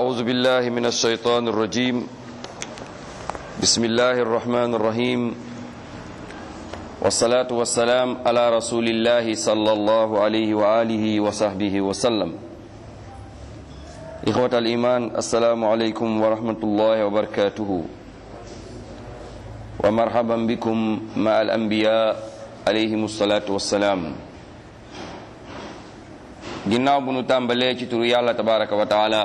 أعوذ بالله من الشيطان الرجيم بسم الله الرحمن الرحيم والصلاة والسلام على رسول الله صلى الله عليه وآله وصحبه وسلم إخوة الإيمان السلام عليكم ورحمة الله وبركاته ومرحبا بكم مع الأنبياء عليهم الصلاة والسلام ginnaaw bu nu tàmbalee ci turu yàlla tabaraka wa taala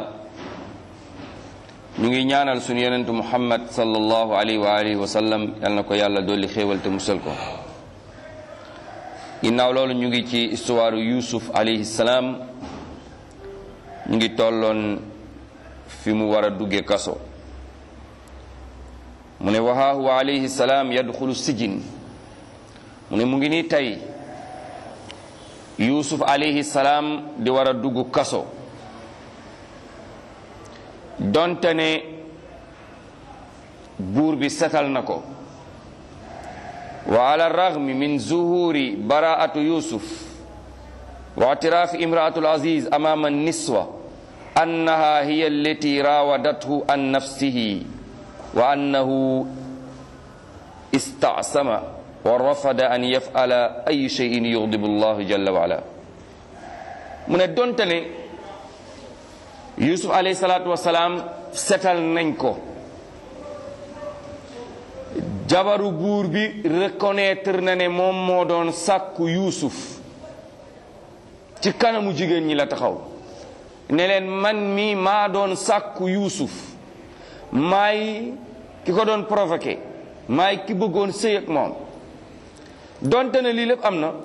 ñu ngi ñaanal sunu yonentu muhammad sallallahu alayhi wa alihi wa sallam yal na ko yàlla dolli xéewal te musal ko ginnaaw loolu ñu ngi ci histoire yusuf alayhi salaam ñu ngi tolloon fi mu war a dugge kaso mu ne wa huwa alayhi salaam yadxulu sijin mu ne mu ngi nii tey yusuf alayhi salaam di war a dugg kaso donte ne buur bi setal na ko wa ala ragmi min zuhuri baraatu yusuf wa itiraafi imraatul aziz amama niswa annaha hiya allati rawadathu an nafsihi wa annahu istasama wa rafada an yafala ay cheyin yuxdibu llahu jalla wa ala mu ne donte ne yusuf alayhi salaatu wasalaam setal nañ ko jabaru buur bi reconnaître na ne moom moo doon sàkku yusuf ci kanamu jigéen ñi la taxaw ne leen man mi maa doon sàkku yusuf maay ki ko doon provoqué maay ki bëggoon sëy ak moom donte ne lii lépp am na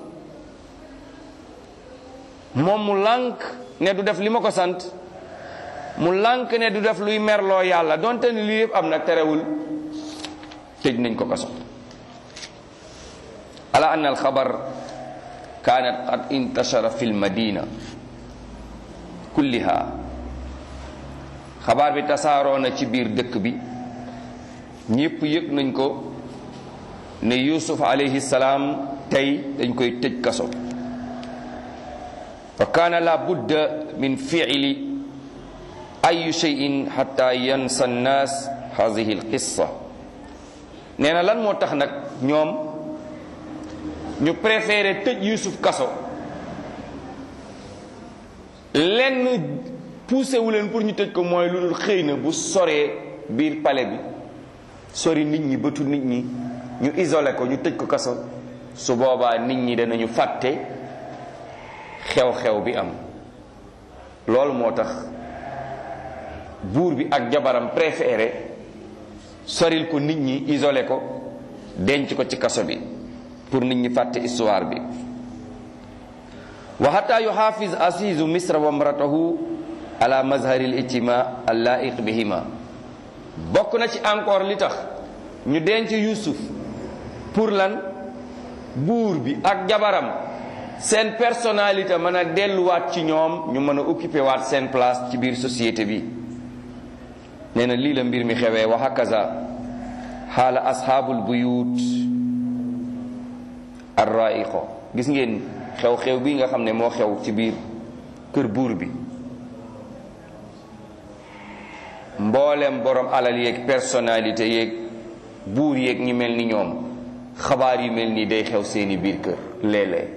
moom mu lànk ne du def li ma ko sant mu lànk ne du def luy merloo yàlla donte ne lii lépp am na terewul tëj nañ ko kaso ala anna alxabar kaanat qad intashara fi lmadina kulliha xabaar bi tasaaroo na ci biir dëkk bi ñépp yëg nañ ko ne yusuf alayhi salaam tey dañ koy tëj kaso fa kaana la budda min fiili ayu cheyin xata yansa annaas hadihi alqissa nee na lan moo tax nag ñoom ñu préféré tëj yusuf kaso lenn poussé wu leen pour ñu tëj ko mooy lu dul xëy na bu soree biir palais bi sori nit ñi bëtu nit ñi ñu isolé ko ñu tëj ko kaso su boobaa nit ñi danañu fàtte xew-xew bi am loolu moo tax buur bi ak jabaram préféré soril ko nit ñi isolé ko denc ko ci kaso bi pour nit ñi fàtte histoire bi wa hatta yuhafiz asizu misra wa mratahu ala mazhari lijtima allaiq bihima bokk na ci encore li tax ñu denc yusuf pour lan buur bi ak jabaram seen personnalité mën a delluwaat ci ñoom ñu mën a occupé waat seen place ci biir société bi nee na lii la mbir mi xewee wa hakaza xaala ashaabul buyut arraiqo gis ngeen xew-xew bi nga xam ne moo xew ci biir kër buur bi mboolem borom alal yeeg personnalité yeeg buur yeeg ñi mel ni ñoom xabaar yu mel nii day xew seeni biir kër léeg-léeg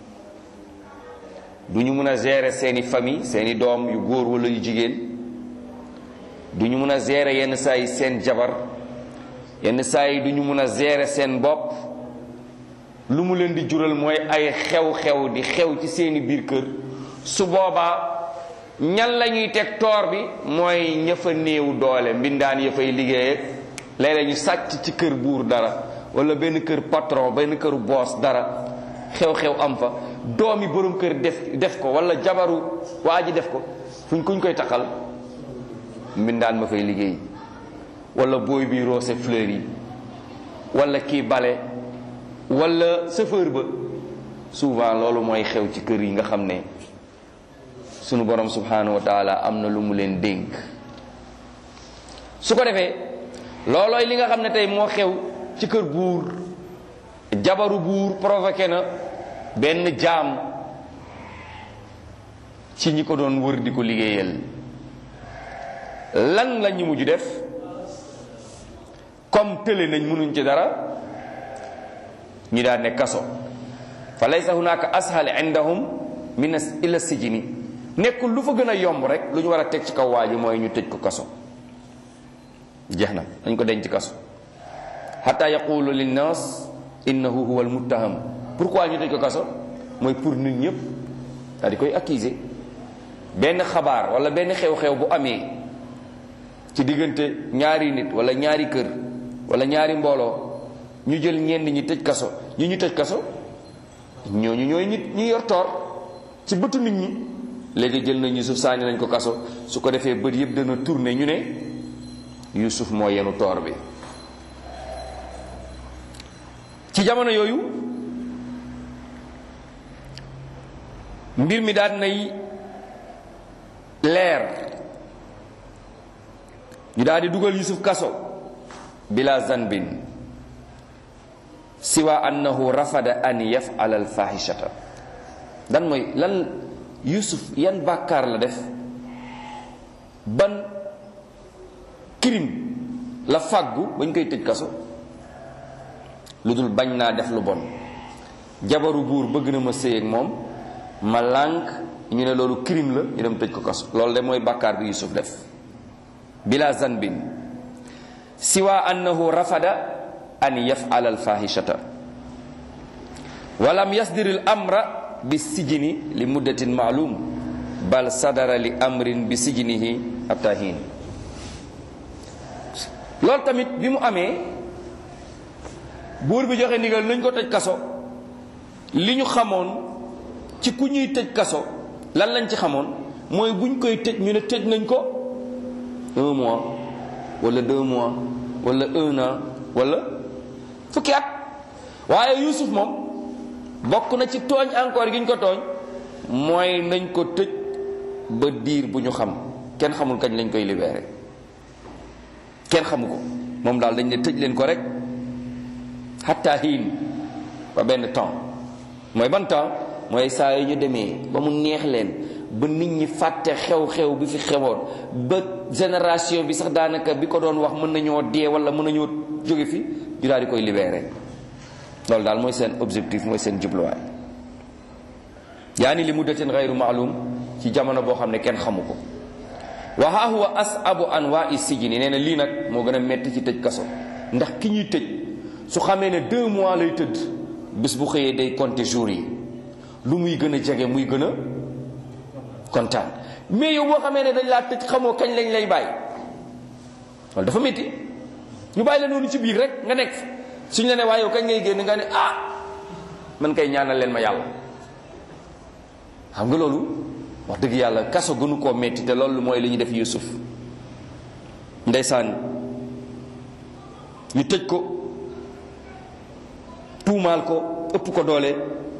du ñu mun a gérer seeni famille seeni doom yu góor wala yu jigéen du ñu mun a gérer yenn saa yi seen jabar yenn saa yi du ñu mun a gérer seen bopp lu mu leen di jural mooy ay xew-xew di xew ci seeni biir kër su boobaa ñan la ñuy teg toor bi mooy ña fa néew doole mbindaan ya fay liggéey ak léeg-léeg ñu sàcc ci kër buur dara wala benn kër patron benn këru boos dara xew-xew am fa doomi borom kër def def ko wala jabaru waa ji def ko fuñ kuñ koy taxal mbindaan ma fay liggéey wala booy bi roose fleur yi wala kii bale wala chauffeur ba souvent loolu mooy xew ci kër yi nga xam ne sunu borom subhanahu wa taala am na lu mu leen dénk su ko defee loolooy li nga xam ne tey moo xew ci kër buur jabaru buur provoqué na benn jaam ci ñi ko doon wër di ko liggéeyal lan la ñu mujj def comme tële nañ mënuñ ci dara ñu daal ne kaso fa laysa hunaka ashal indahum min ila sijini nekkul lu fa gën a yomb rek lu ñu war a teg ci kaw waa ji mooy ñu tëj ko kaso jeex na dañ ko denc kaso xata yaqulu linnas innahu huwa almuttaham pourquoi ñu tëj ko kaso mooy pour nit ñëpp daal di koy accuser benn xabaar wala benn xew-xew bu amee ci diggante ñaari nit wala ñaari kër wala ñaari mbooloo ñu jël ñenn ñi tëj kaso ñi ñu tëj kaso ñooñu ñooy nit ñu yor toor ci bëtu nit ñi léegi jël na Yusuf sànni nañ ko kaso su ko defee bët yëpp dana tourné ñu ne Yusuf moo yenu toor bi ci jamono yooyu mbir mi daan nay leer ñu daal di dugal Yusuf kaso bila zanbin siwa annahu rafada an yaf'ala al fahishata dan mooy lan Yusuf yan bàkkaar la def ban crime la fàggu bañ koy tëj kaso lu dul bañ naa def lu bon jabaru buur bëgg na ma sëy ak moom ma lànk ñu ne loolu crime la ñu dem tëj ko kaso loolu de mooy bàkkaar bi Yusuf def bila zanbin siwa annahu rafada an yaf'ala alfahishata walam yasdir al amra bi sijini li muddatin maalum bal sadara li amrin bi sijinihi hatta hin loolu tamit bi mu amee buur bi joxe ndigal nañ ko tëj kaso li ñu xamoon ci ku ñuy tëj kaso lan lañ ci xamoon mooy buñ koy tëj ñu ne tëj nañ ko un mois wala deux mois wala un an wala fukki at waaye Yuusuf moom bokk na ci tooñ encore gi ñu ko tooñ mooy nañ ko tëj ba diir bu ñu xam kenn xamul kañ lañ koy libéré kenn xamu ko moom daal dañ ne tëj leen ko rek xatta hiin ba benn temps mooy ban temps mooy saa yi ñu demee ba mu neex leen ba nit ñi fàtte xew-xew bi fi xewoon ba génération bi sax daanaka bi ko doon wax mën nañoo dee wala mën nañoo jóge fi ñu daal di koy libéré loolu daal mooy seen objectif mooy seen jubluwaay yaani li muddatin gayru maalum ci jamono boo xam ne kenn xamu ko wa haa huwa asabu anwaa'i sijini nee na lii nag moo gën a metti ci tëj kaso ndax ki ñuy tëj su xamee ne deux mois lay tëdd bés bu xëyee day compter jours yi lu muy gën a jege muy gën a kontaan mais yow boo xamee ne dañ laa tëj xamoo kañ lañ lay bàyyi loolu dafa métti ñu bàyyi la noonu ci biir rek nga nekk suñ la ne waaye yow kañ ngay génn nga ne ah man kay ñaanal leen ma yàlla xam nga loolu wax dëgg yàlla kaso gënu koo métti te loolu mooy li ñu def Yuusuf ndeysaan ñu tëj ko tuumaal ko ëpp ko doole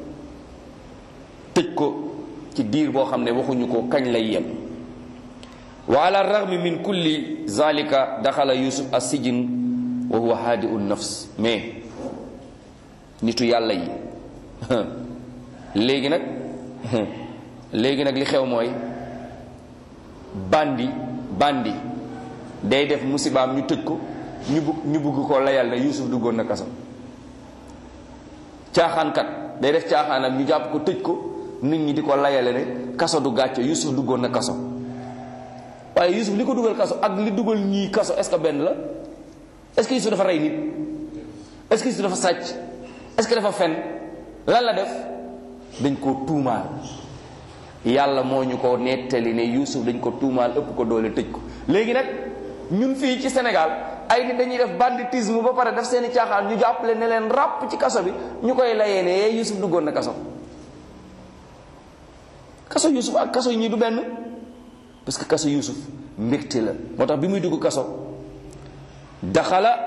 tëj ko ci diir boo xam ne waxuñu ko kañ lay yem wa ala ragmi min kulli zalika daxala yusuf as-sijn wa huwa haadi'u nafs mais nitu yàlla yi léegi nag léegi nag li xew mooy bandi bandi day def musibaam ñu tëj ko ñu bugg ñu bugg ko layal ne yusuf duggoon na kaso caaxaankat day def caaxaanam ñu jàpp ko tëj ko nit ñi di ko layale ne kaso du gàcce Yusuf duggoon na kaso waaye Yusuf li ko dugal kaso ak li dugal ñii kaso est-ce que benn la est-ce que Yusuf dafa rey nit est-ce que Yusuf dafa sàcc est-ce que dafa fen lan la def dañ ko tuumaal yàlla moo ñu ko nettali ne Yusuf dañ ko tuumaal ëpp ko doole tëj ko léegi nag ñun fii ci Sénégal ay nit dañuy def banditisme ba pare def seeni caaxaan ñu jàppale ne leen ràpp ci kaso bi ñu koy layee ne Yusuf duggoon na kaso kaso Yusuf ak kaso yi ñii du benn parce que kaso Yusuf mbégte la moo tax bi muy dugg kaso daxala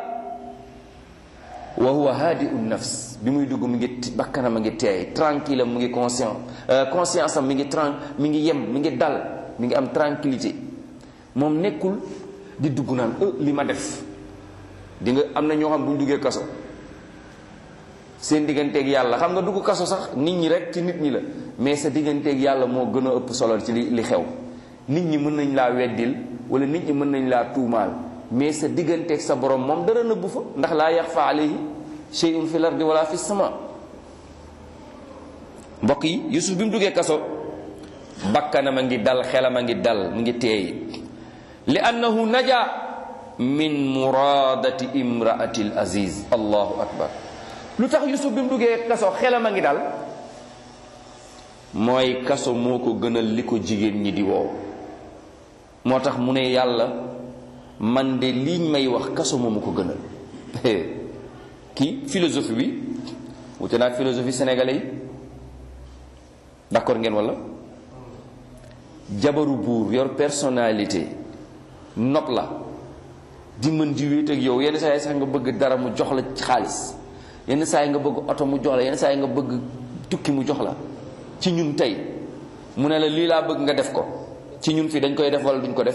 wa huwa haadi'u nafs bi muy dugg mi ngi bakkanam a ngi teey tranquille am mu ngi conscient conscience am mi ngi tran mi ngi yem mi ngi dal mi ngi am tranquillité moom nekkul di dugg naan e li ma def di nga am na ñoo xam bu ñu duggee kaso seen digganteeg yàlla xam nga dugg kaso sax nit ñi rek ci nit ñi la mais sa digganteeg yàlla moo gën a ëpp solo ci li li xew nit ñi mën nañ laa weddil wala nit ñi mën nañ laa tuumaal mais sa digganteeg sa borom moom dara nëbbu fa ndax laa yaxfa alayhi shay'un fil ardi wala fis sama mbokk yi Yusuf bi mu duggee kaso bakkanam a ngi dal xelam a ngi dal mu ngi teey li annahu naja min muradati imraati l aziz allahu akbar lu tax Yusuf bi mu duggee kaso xelam a ngi dal mooy kaso moo ko gënal li ko jigéen ñi di woow moo tax mu ne yàlla man de liñ may wax kaso moo ma ko gënal kii philosophie bi wute naag philosophie sénégalais yi d'accord ngeen wala jabaru buur yor personnalité nopp la di mën di wéet ak yow yenn saa yi sax nga bëgg dara mu jox la xaalis yenn saa yi nga bëgg oto mu jox la yenn saa yi nga bëgg tukki mu jox la ci ñun tey mu ne la lii laa bëgg nga def ko ci ñun fii dañ koy def wala duñ ko def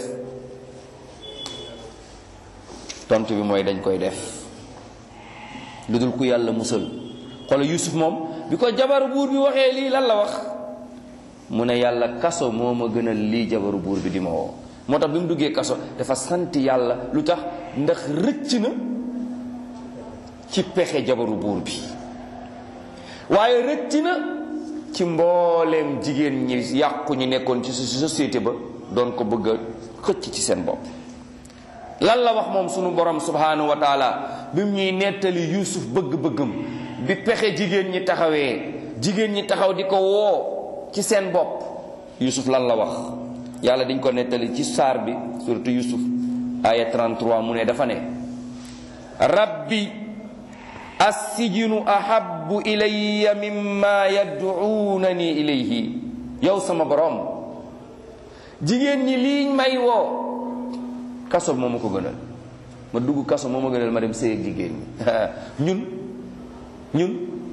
tontu bi mooy dañ koy def lu dul ku yàlla musal xoolal Yuusuf moom bi ko jabaru buur bi waxee lii lan la wax mu ne yàlla kaso moo ma gënal lii jabaru buur bi di ma woo moo tax bi mu duggee kaso dafa sant yàlla lu tax ndax rëcc na ci pexe jabaru buur bi waaye rëcc na ci mbooleem jigéen ñi yàqu ñi nekkoon ci société ba doon ko bëgg a xëcc ci seen bopp lan la wax moom sunu borom subhanahu wa taala bi mu ñuy nettali yuusuf bëgg-bëggam bi pexe jigéen ñi taxawee jigéen ñi taxaw di ko woo ci seen bopp yuusuf lan la wax yàlla dañ ko nettali ci saar bi surtout yuusuf aya 33 mu ne dafa ne rabbi assijinu ahabbu ilayya mimma yad'uunani ilayhi yow sama borom jigéen ñi liiñ may woo kaso moo ma ko gënal ma dugg kaso moo ma gënal ma dem sëy ak jigéen ñi ñun ñun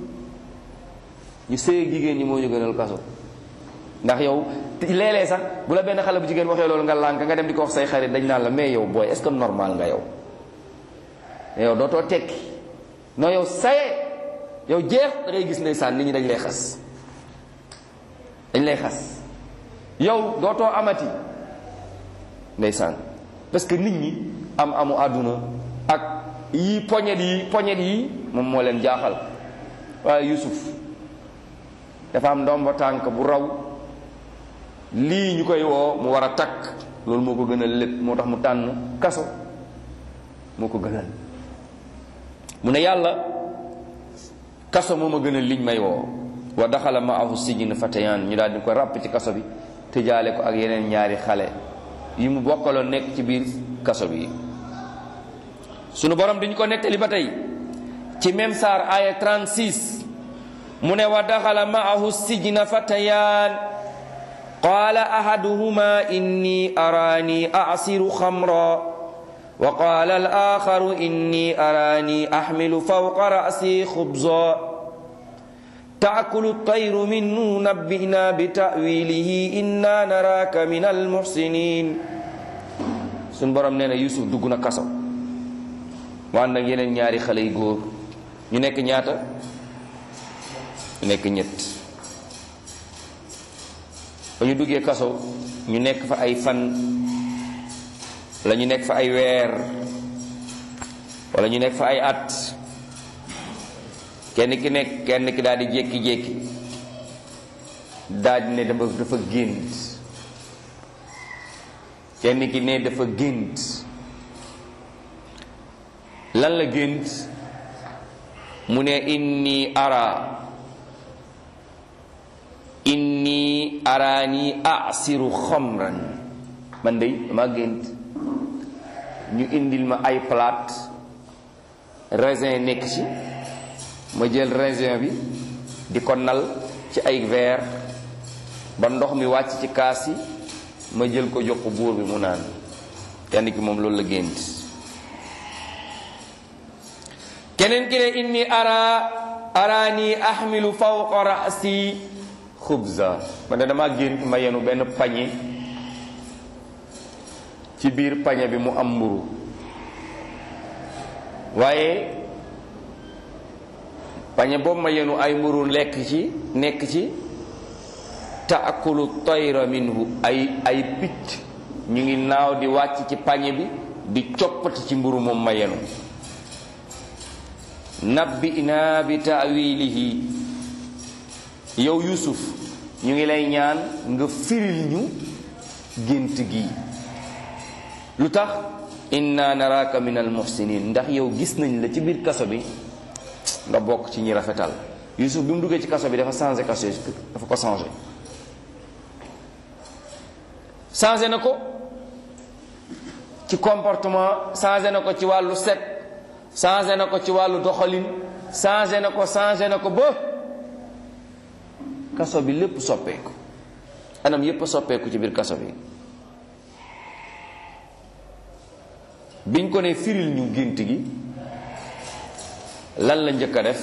ñu sëy ak jigéen ñi moo ñu gënal kaso ndax yow léeg-léeg sax bu la benn xale bu jigéen waxee loolu nga lànk nga dem di ko wax say xarit dañ naan la mais yow booy est-ce que normal nga yow yow dootoo tekki non yow saye yow jeex da ngay gis ndeysaan nit ñi dañ lay xas dañ lay xas yow dootoo amati ndeysaan parce que nit ñi am amu àdduna ak yi poñet yi poñet yi moom moo leen jaaxal waaye Yusuf dafa am ndombo tànk bu raw lii ñu koy woo mu war a takk loolu moo ko gënal lépp moo tax mu tànn kaso moo ko gënal mu ne yàlla kaso moo ma gënal liñ may woo wa daxala maahu sijin fatayaan ñu daal di ko ràpp ci kaso bi tëjaale ko ak yeneen ñaari xale yi mu bokkaloon nekk ci biir kaso bi sunu borom diñu ko nettali ba tey ci même saar aya 36 mu ne wa daxala maahu sijna fatayaan qaala ahaduhuma inni araani asiru xamra وقال الآخر إني أراني أحمل فوق رأسي خبزا تأكل الطير منه نبئنا بتأويله إنا نراك من المحسنين sun borom nee na Yusuf dugg na kaso mu ànd ak yeneen ñaari xale yu góor ñu nekk ñaata ñu nekk ñett ba ñu duggee kaso ñu nekk fa ay fan wala ñu nekk fa ay weer wala ñu nekk fa ay at kenn ki nekk kenn ki daal di jékki-jékki daal di ne dafa dafa gént kenn ki ne dafa gént lan la gént mu ne inni ara inni araani asiru xomran man de dama gént ñu indil ma ay plate raisin nekk ci ma jël raisin bi di ko nal ci ay verre ba ndox mi wàcc ci kaas yi ma jël ko jox ko buur bi mu naan kenn ki moom loolu la gént keneen ki ne inni ara araani ahmilu fawqa rasi xubza man de dama gént ma yenu benn pañe ci biir pañe bi mu am mburu waaye pañe boobu ma yenu ay mburu lekk ci nekk ci taakulu tayra minhu ay ay picc ñu ngi naaw di wàcc ci pañe bi di coppati ci mburu moom ma yenu nabbinaa bi taawilihi yow yusuf ñu ngi lay ñaan nga firil ñu gént gi lu tax inna naraka min al muhsinin ndax yow gis nañ la ci biir kaso bi nga bokk ci ñi rafetal yusuf bi mu duggee ci kaso bi dafa changé kaso dafa ko changé changé na ko ci comportement changé na ko ci wàllu set changé na ko ci wàllu doxalin changé na ko changé na ko ba kaso bi lépp soppeeku anam yépp a soppeeku ci biir kaso bi biñ ko ne firil ñu gént gi lan la njëkk a def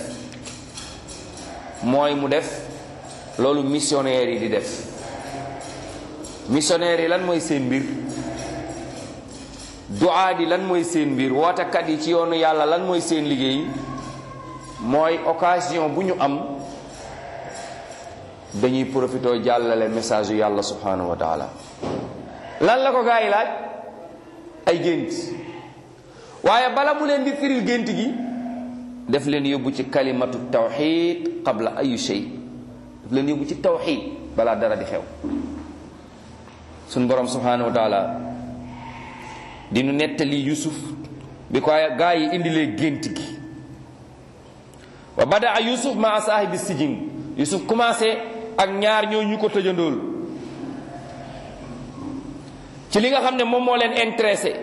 mooy mu def loolu missionnaire yi di def missionnaire yi lan mooy seen mbir duaat yi lan mooy seen mbir wootekat yi ci yoonu yàlla lan mooy seen liggéey mooy occasion bu ñu am dañuy profitoo jàllale message yu yàlla subhanahu wa taala lan la ko gaa yi laaj ay gént waaye bala mu leen di firil gént gi def leen yóbbu ci kalimatu tawxid qabla ayu shay daf leen yóbbu ci tawxid balaa dara di xew suñ borom subhanahu wa taala di nu nettali yusuf bi ko gaa yi indilee gént gi wa badaa yusuf ma saahibi sijin yusuf commencé ak ñaar ñoo ñu ko tëjandool ci li nga xam ne moom moo leen intéressé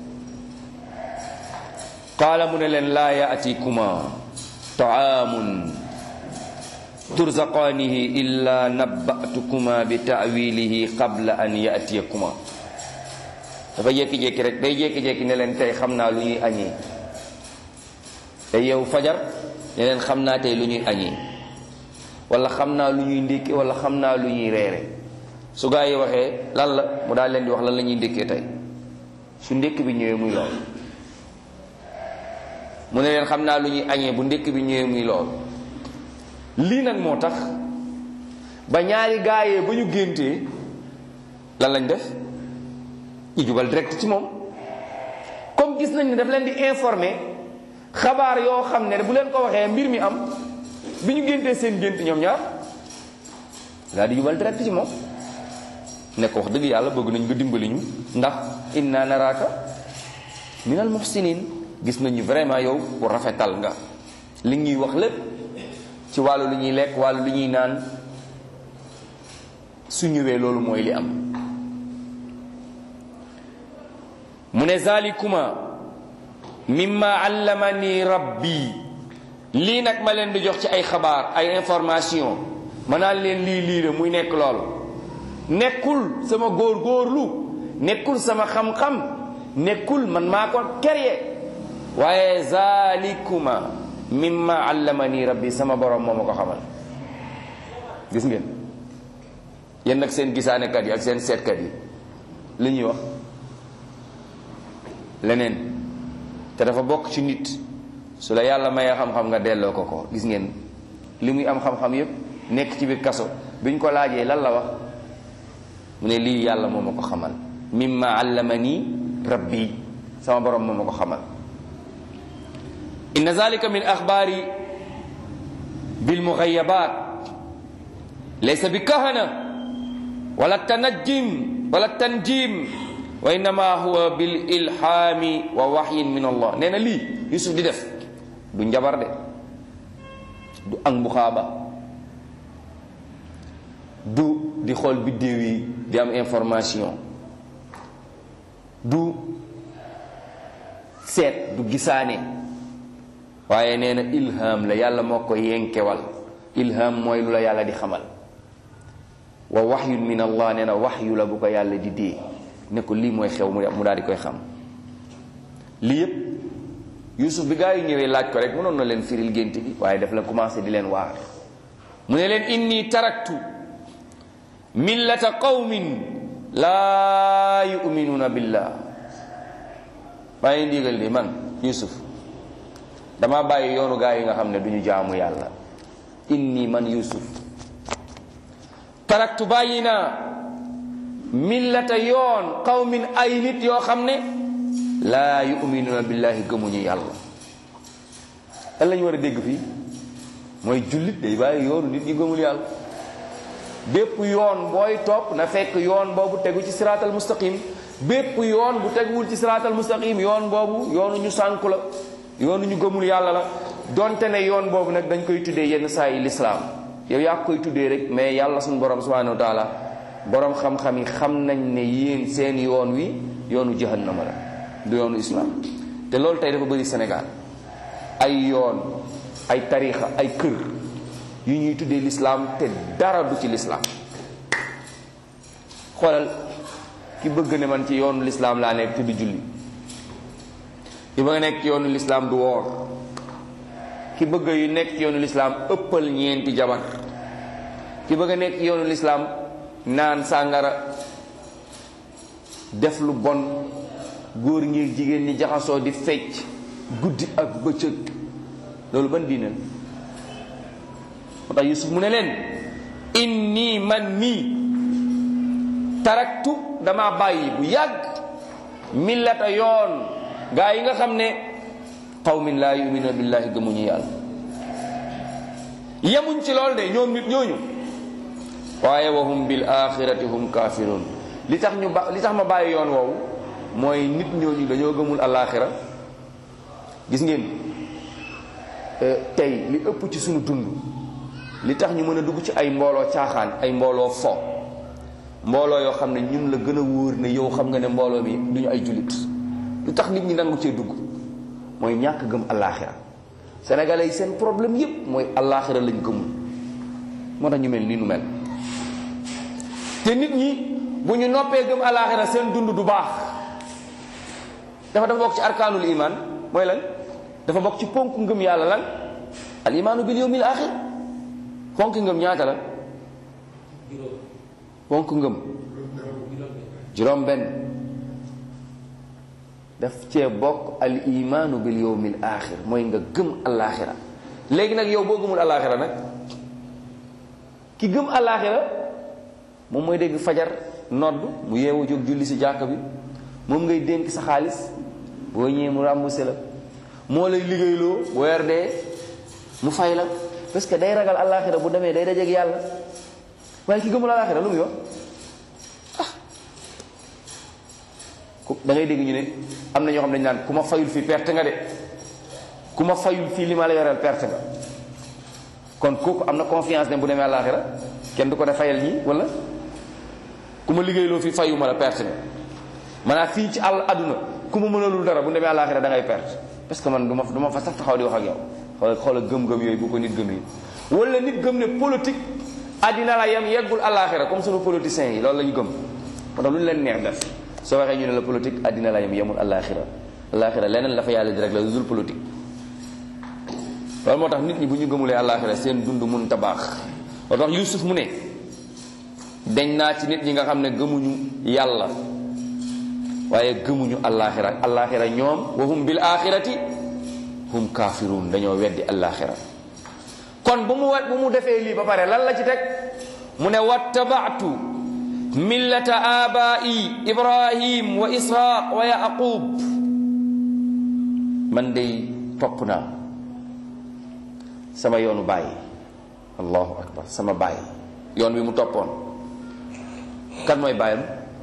qaala mu ne leen laa yaatikuma taamun turzaqaanihi illa nabbatukuma bi taawilihi qabla an yaatiyakuma dafa jékki-jékki rek day jékki-jékki ne leen tey xam naa lu ñuy añee day yow fajar ne leen xam naa tey lu ñuy añee wala xam naa lu ñuy ndékki wala xam naa lu ñuy reere su gaa yi waxee lan la mu daal leen di wax lan la ñuy ndékkee tey su ndékk bi ñëwee muy lool mu ne leen xam naa lu ñuy añee bu ndékk bi ñëwee muy lool lii nag moo tax ba ñaari gaayee ba ñu géntee lan lañ def ñu jubal direct ci moom comme gis nañ ne daf leen di informer xabaar yoo xam ne bu leen ko waxee mbir mi am bi ñu géntee seen gént ñoom ñaar daal di jubal direct ci moom ne ko wax dëgg yàlla bëgg nañ nga dimbali ñu ndax inna naraka minal muhsinin gis nañu vraiment yow ku rafetal nga li ñuy wax lépp ci wàllu lu ñuy lekk wàllu lu ñuy naan su ñëwee loolu mooy li am mu ne zalikuma mimma allamani rabbi lii nag ma leen di jox ci ay xabaar ay information ma naan leen lii lii la muy nekk lool nekkul sama góor góorlu nekkul sama xam-xam nekkul man maa ko créé waaye zalikuma mimma allamani rabbi sama borom moo ma ko xamal gis ngeen yéen nag seen gisaanekat yi ak seen seetkat yi li ñuy wax leneen te dafa bokk ci nit su la yàlla mayee xam-xam nga delloo ko ko gis ngeen li muy am xam-xam yépp nekk ci biir kaso biñ ko laajee lan la wax mu ne lii yàlla moo ma ko xamal mimma allamani rabbi sama borom moo ma ko xamal inna zalika min axbaari bilmugayabat laysa bi kahana wala tanajjim wala tanjim wa innama huwa bil ilhaami wa waxyin min allah nee na lii yusuf di def du njabar de du ak mbuxaaba du di xool biddéew yi di am information du seet du gisaane waaye nee na ilham la yàlla moo ko yenkewal ilham mooy lu la yàlla di xamal wa waxyun min allah nee na waxyu la bu ko yàlla di dee ne ko lii mooy xew mu daal di koy xam lii yépp yusuf bi gaa yi ñëwee laaj ko rek mënoon na leen firil gént gi waaye daf la commencé di leen waar mu ne leen inni taraktu millata qawmin laa yuminuuna billah maa ngi ndigal di man yusuf dama bàyyi yoonu gaa yi nga xam ne du ñu jaamu yàlla inni man yusuf taraktu bàyyi naa millata yoon qawmin ay nit yoo xam ne laa yuminuuna billahi gëmuñu yàlla lan la ñu war a dégg fii mooy jullit day bàyyi yoonu nit ñi gëmul yàlla bépp yoon booy topp na fekk yoon boobu tegu ci siraatal mustaqim bépp yoon bu teguwul ci siraatal mustaqim yoon boobu yoonu ñu sànku la yoonu ñu gëmul yàlla la donte ne yoon boobu nag dañ koy tuddee yenn saa yi lislaam yow yaa koy tuddee rek mais yàlla suñu borom subhanahu wa taala borom xam-xam yi xam nañ ne yéen seen yoon wi yoonu jahannama la du yoonu islam te loolu tey dafa bëri Sénégal ay yoon ay tarixa ay kër yu ñuy tuddee lislaam te dara du ci lislaam xoolal ki bëgg ne man ci yoonu lislaam laa nekk te du julli ki bëgg nekk ci yoonu lislaam du woor ki bëgg yu nekk ci yoonu lislaam ëppal ñeenti jabar ki bëgg a nekk ci yoonu lislaam naan sàngara def lu bon góor ngir jigéen ñi jaxasoo di fecc guddi ak bëccëg loolu ban diine la moo tax Yusuf mu ne leen inni man mii taraktu dama bàyyi bu yàgg millata yoon gaa yi nga xam ne qawmin laa yuminuuna billahi gëmuñu yàlla yemuñ ci lool de ñoom nit ñooñu waaye wahum bil axirati hum kafirun li tax ñu ba li tax ma bàyyi yoon woowu mooy nit ñooñu dañoo gëmul alaxira gis ngeen tey li ëpp ci sunu dund li tax ñu mën a dugg ci ay mbooloo caaxaan ay mbooloo fo mbooloo yoo xam ne ñun la gën a wóor ne yow xam nga ne mbooloo mi duñu ay jullit lu tax nit ñi nangu cee dugg mooy ñàkk gëm alaxira sénégalais yi seen problème yépp mooy alaxira lañ gëmul moo tax ñu mel nii nu mel te nit ñi bu ñu noppee gëm alaxira seen dund du baax dafa dafa bokk ci arkaanul iman mooy lan dafa bokk ci ponk ngëm yàlla lan al imaanu bil yawmil axir ponk ngëm ñaata la ponk ngëm juróom benn daf cee bokk al imaanu bil yawmil axir mooy nga gëm alaxira léegi nag yow boo gëmul alaxira nag ki gëm alaxira moom mooy dégg fajar nodd mu yeewu jóg julli si jàkka bi moom ngay dénk sa xaalis boo ñëwee mu remboursé la moo lay liggéeyloo weer dee mu fay la parce que day ragal alaxira bu demee day dajeeg yàlla waaye ki gëmul alaxira lu muy wax ah da ngay dégg ñu ne am na ñoo xam ne dañu naan ku ma fayul fii perte nga de ku ma fayul fii li ma la yoreel perte nga kon kooku am na confiance ne bu demee alaxira kenn du ko ne fayal ñi wala ku ma liggéeyloo fii fayu ma la perte nga maanaam fii ci àll àdduna ku ma mënalul dara bu demee àllaaxira da ngay perte parce que man du ma du ma fa sax taxaw di wax ak yow xool xoola gëm-gëm yooyu bu ko nit gëmee wala nit gëm ne politique àddina la yem yeggul àllaaxira comme sunu politiciens yi loolu la ñu gëm moo tax lu ñu leen neex def soo waxee ñu ne la politique àddina la yem yemul àllaaxira àllaaxira leneen la fa yàlla di rek la lu dul politique loolu moo tax nit ñi bu ñu gëmulee àllaaxira seen dund mun ta baax moo tax Yuusuf mu ne dañ naa ci nit ñi nga xam ne gëmuñu yàlla waaye gëmuñu allaaxira allaaxira ñoom wa hum bil axirati hum kaafiruun dañoo weddi allaaxira kon bu mu wat bu mu defee lii ba pare lan la ci teg mu ne wattabaatu millata abai ibrahim wa ishaq wa yaqub man day topp naa sama yoonu baay allahu akbar sama baay yoon wi mu toppoon kan mooy baayam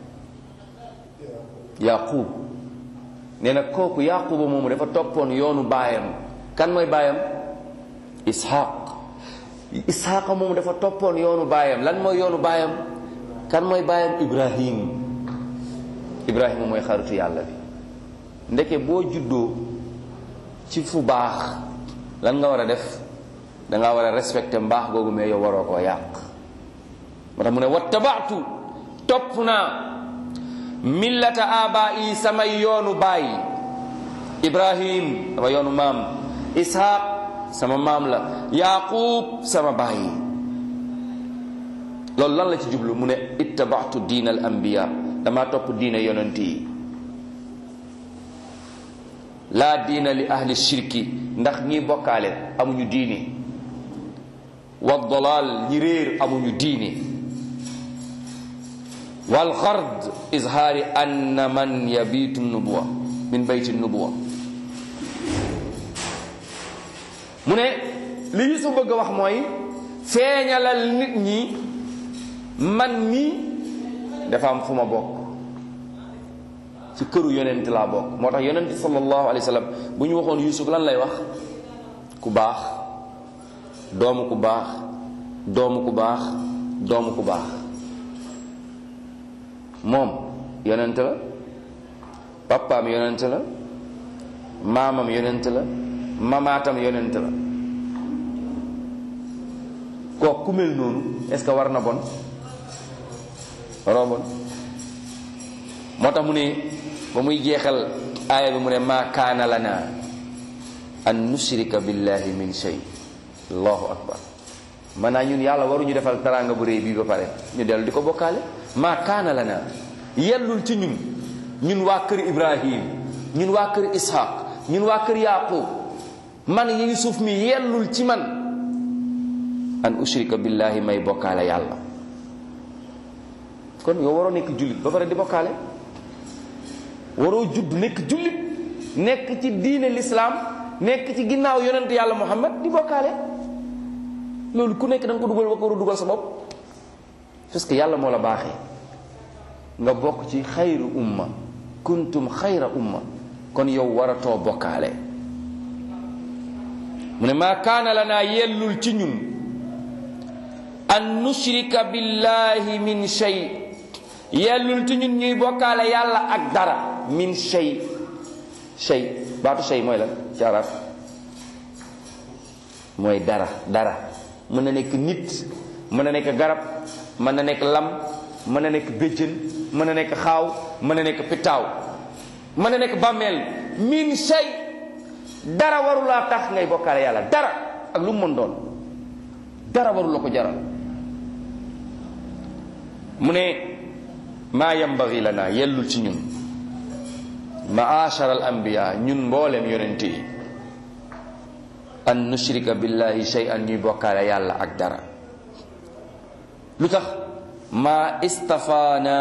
yaqub nee na kooku yaquba moomu dafa toppoon yoonu baayam kan mooy baayam ishaq ishaqa moomu dafa toppoon yoonu baayam lan mooy yoonu baayam kan mooy baayam ibrahim ibrahima mooy xaritu yàlla bi ndeke boo juddoo ci fu baax lan nga war a def danga war a respecté mbaax googu mais yow waroo koo yàq moo tax mu ne wattabaatu topp naa millata abai samay yoonu baay ibrahim sama yoonu maam ishaq sama maam la yaqub sama baay loolu lan la ci jublu mu ne ittabaatu diina al anbiya dama topp diina yonent yi laa diina li ahli shirki ndax ñi bokkaale amuñu diine wa dalal ñi réer amuñu diine wal xard izhaari anna man yabitu nubuwa min bayti nubuwa mu ne li Yuusuf bëgg a wax mooy feeñalal nit ñi man mii dafa am fu ma bokk ci këru yonent laa bokk moo tax yonent sallallahu alayhi wa sallam bu ñu waxoon Yuusuf lan lay wax ku baax doomu ku baax doomu ku baax doomu ku baax moom yonent la papaam yonent la maamam yonent la mamaatam yonent la kooku ku mel noonu est-ce que war na bon waroo bon moo tax mu ne ba muy jeexal aaya bi mu ne maa kaana lana an nushrika billahi min shay allahu akbar maanaa ñun yàlla waruñu defal taraanga bu réy bii ba pare ñu dellu di ko bokkaale maa kaana lana yellul ci ñun ñun waa kër ibrahim ñun waa kër ishaq ñun waa kër yaqub man yusuf mi yellul ci man an ushrika billahi may bokkaale yàlla kon yow waroo nekk jullit ba pare di bokkaale waroo judd nekk jullit nekk ci diine lislaam nekk ci ginnaaw yonent yàlla muhammad di bokkaale loolu ku nekk da nga ko dugal ba ko war a dugal sa bopp parce que yàlla moo la baaxee nga bokk ci xayru umma kuntum xayra umma kon yow waratoo bokkaale mu ne maa kaana lanaa yellul ci ñun an nushrika billahi min shay yellul ci ñun ñuy bokkaale yàlla ak dara min shay shay baatu shay mooy lan ci arab mooy dara dara mën na nekk nit mën na nekk garab mën na nekk lam mën na nekk béjjën mën na nekk xaaw mën na nekk pitaaw mën na nekk bàmmeel min shay dara warulaa tax ngay bokkaale yàlla dara ak lu mu mën doon dara warul la ko jaral mu ne maa yambagi lana yellul ci ñun maashara al anbiya ñun mboolem yonent yi an nushrika billahi shay'an ñuy bokkaale yàlla ak dara lu tax maa istafaana